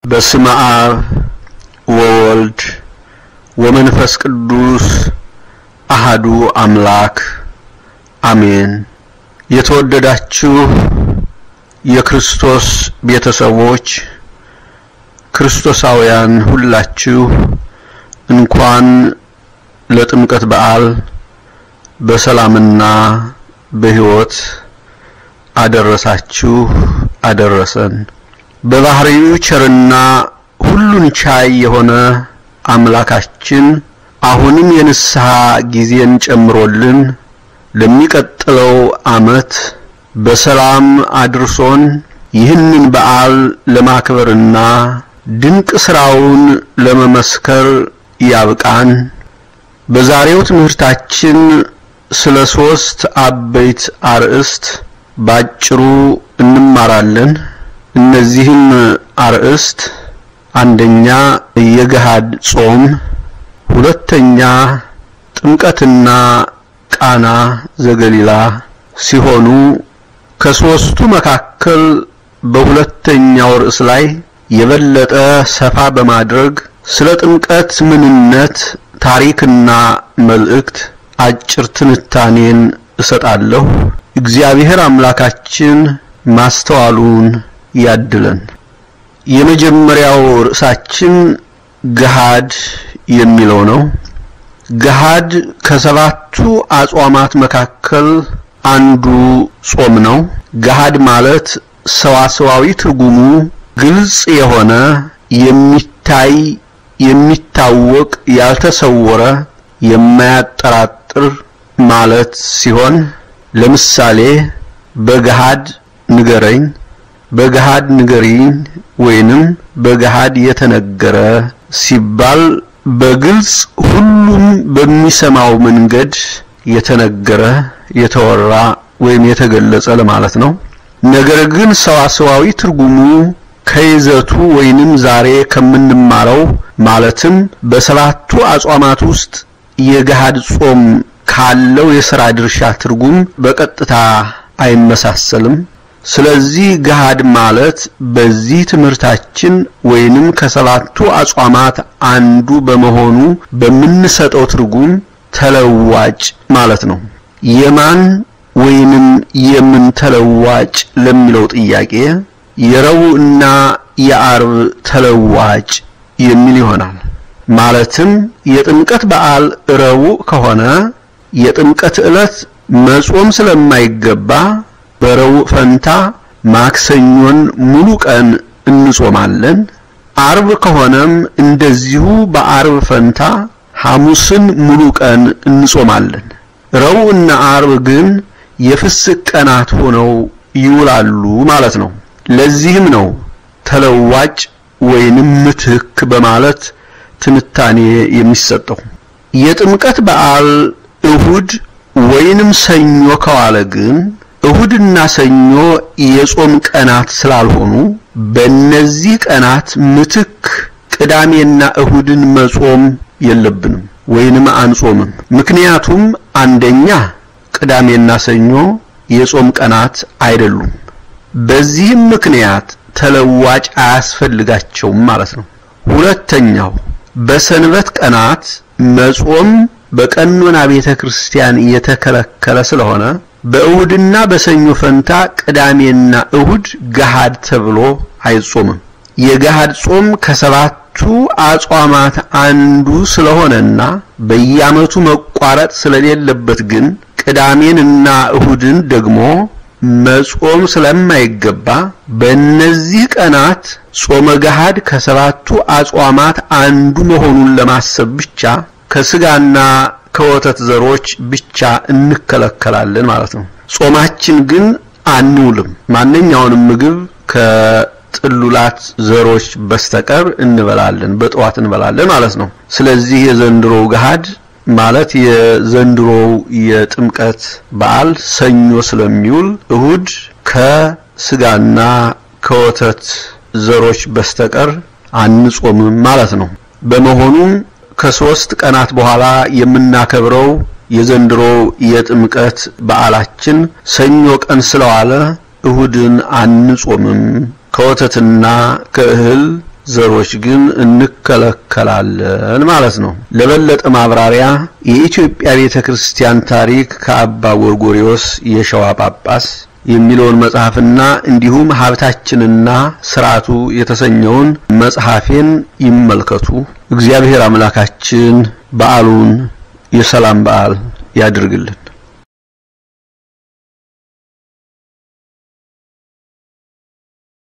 በስመ አብ ወወልድ ወመንፈስ ቅዱስ አሃዱ አምላክ አሜን። የተወደዳችሁ የክርስቶስ ቤተሰቦች ክርስቶሳውያን ሁላችሁ እንኳን ለጥምቀት በዓል በሰላምና በሕይወት አደረሳችሁ አደረሰን። በባህሪው ቸርና ሁሉን ቻይ የሆነ አምላካችን አሁንም የንስሐ ጊዜን ጨምሮልን ለሚቀጥለው ዓመት በሰላም አድርሶን ይህንን በዓል ለማክበርና ድንቅ ስራውን ለመመስከር ያብቃን። በዛሬው ትምህርታችን ስለ ሶስት አበይት አርእስት ባጭሩ እንማራለን። እነዚህም አርእስት አንደኛ የገሃድ ጾም፣ ሁለተኛ ጥምቀትና ቃና ዘገሊላ ሲሆኑ ከሶስቱ መካከል በሁለተኛው ርዕስ ላይ የበለጠ ሰፋ በማድረግ ስለ ጥምቀት ምንነት፣ ታሪክና መልእክት አጭር ትንታኔን እሰጣለሁ። እግዚአብሔር አምላካችን ማስተዋሉን ያድለን። የመጀመሪያው ርዕሳችን ገሃድ የሚለው ነው። ገሃድ ከሰባቱ አጽዋማት መካከል አንዱ ጾም ነው። ገሃድ ማለት ሰዋሰዋዊ ትርጉሙ ግልጽ የሆነ የሚታይ፣ የሚታወቅ፣ ያልተሰወረ፣ የማያጠራጥር ማለት ሲሆን ለምሳሌ በገሃድ ንገረኝ፣ በገሃድ ንገሪኝ ወይንም በገሃድ የተነገረ ሲባል በግልጽ ሁሉም በሚሰማው መንገድ የተነገረ የተወራ ወይም የተገለጸ ለማለት ነው። ነገር ግን ሰዋሰዋዊ ትርጉሙ ከይዘቱ ወይንም ዛሬ ከምንማረው ማለትም በሰባቱ አጽዋማት ውስጥ የገሃድ ጾም ካለው የሥራ ድርሻ ትርጉም በቀጥታ አይመሳሰልም። ስለዚህ ገሃድ ማለት በዚህ ትምህርታችን ወይንም ከሰባቱ አጽዋማት አንዱ በመሆኑ በምንሰጠው ትርጉም ተለዋጭ ማለት ነው። የማን ወይንም የምን ተለዋጭ ለሚለው ጥያቄ የረቡዕና የአርብ ተለዋጭ የሚል ይሆናል። ማለትም የጥምቀት በዓል ረቡዕ ከሆነ የጥምቀት ዕለት መጾም ስለማይገባ በረቡዕ ፈንታ ማክሰኞን ሙሉ ቀን እንጾማለን። አርብ ከሆነም እንደዚሁ በአርብ ፈንታ ሐሙስን ሙሉ ቀን እንጾማለን። ረቡዕና አርብ ግን የፍስክ ቀናት ሆነው ይውላሉ ማለት ነው። ለዚህም ነው ተለዋጭ ወይንም ምትክ በማለት ትንታኔ የሚሰጠው። የጥምቀት በዓል እሁድ ወይንም ሰኞ ከዋለ ግን እሁድና ሰኞ የጾም ቀናት ስላልሆኑ በእነዚህ ቀናት ምትክ ቅዳሜና እሁድን መጾም የለብንም ወይንም አንጾምም። ምክንያቱም አንደኛ ቅዳሜና ሰኞ የጾም ቀናት አይደሉም። በዚህም ምክንያት ተለዋጭ አያስፈልጋቸውም ማለት ነው። ሁለተኛው በሰንበት ቀናት መጾም በቀኖና ቤተ ክርስቲያን የተከለከለ ስለሆነ በእሁድና በሰኞ ፈንታ ቅዳሜና እሁድ ገሃድ ተብሎ አይጾምም። የገሃድ ጾም ከሰባቱ አጽዋማት አንዱ ስለሆነና በየዓመቱ መቋረጥ ስለሌለበት ግን ቅዳሜንና እሁድን ደግሞ መጾም ስለማይገባ በእነዚህ ቀናት ጾመ ገሃድ ከሰባቱ አጽዋማት አንዱ መሆኑን ለማሰብ ብቻ ከስጋና ከወተት ዘሮች ብቻ እንከለከላለን ማለት ነው። ጾማችን ግን አንውልም። ማንኛውንም ምግብ ከጥሉላት ዘሮች በስተቀር እንበላለን፣ በጠዋት እንበላለን ማለት ነው። ስለዚህ የዘንድሮው ገሃድ ማለት የዘንድሮው የጥምቀት በዓል ሰኞ ስለሚውል እሁድ ከስጋና ከወተት ዘሮች በስተቀር አንጾምም ማለት ነው። በመሆኑም ከሶስት ቀናት በኋላ የምናከብረው የዘንድሮ የጥምቀት በዓላችን ሰኞ ቀን ስለዋለ እሁድን አንጾምም። ከወተትና ከእህል ዘሮች ግን እንከለከላለን ማለት ነው። ለበለጠ ማብራሪያ የኢትዮጵያ ቤተ ክርስቲያን ታሪክ ከአባ ጎርጎሪዮስ የሸዋ ጳጳስ የሚለውን መጽሐፍና እንዲሁም ሀብታችንና ስርዓቱ የተሰኘውን መጽሐፌን ይመልከቱ። እግዚአብሔር አምላካችን በዓሉን የሰላም በዓል ያድርግልን።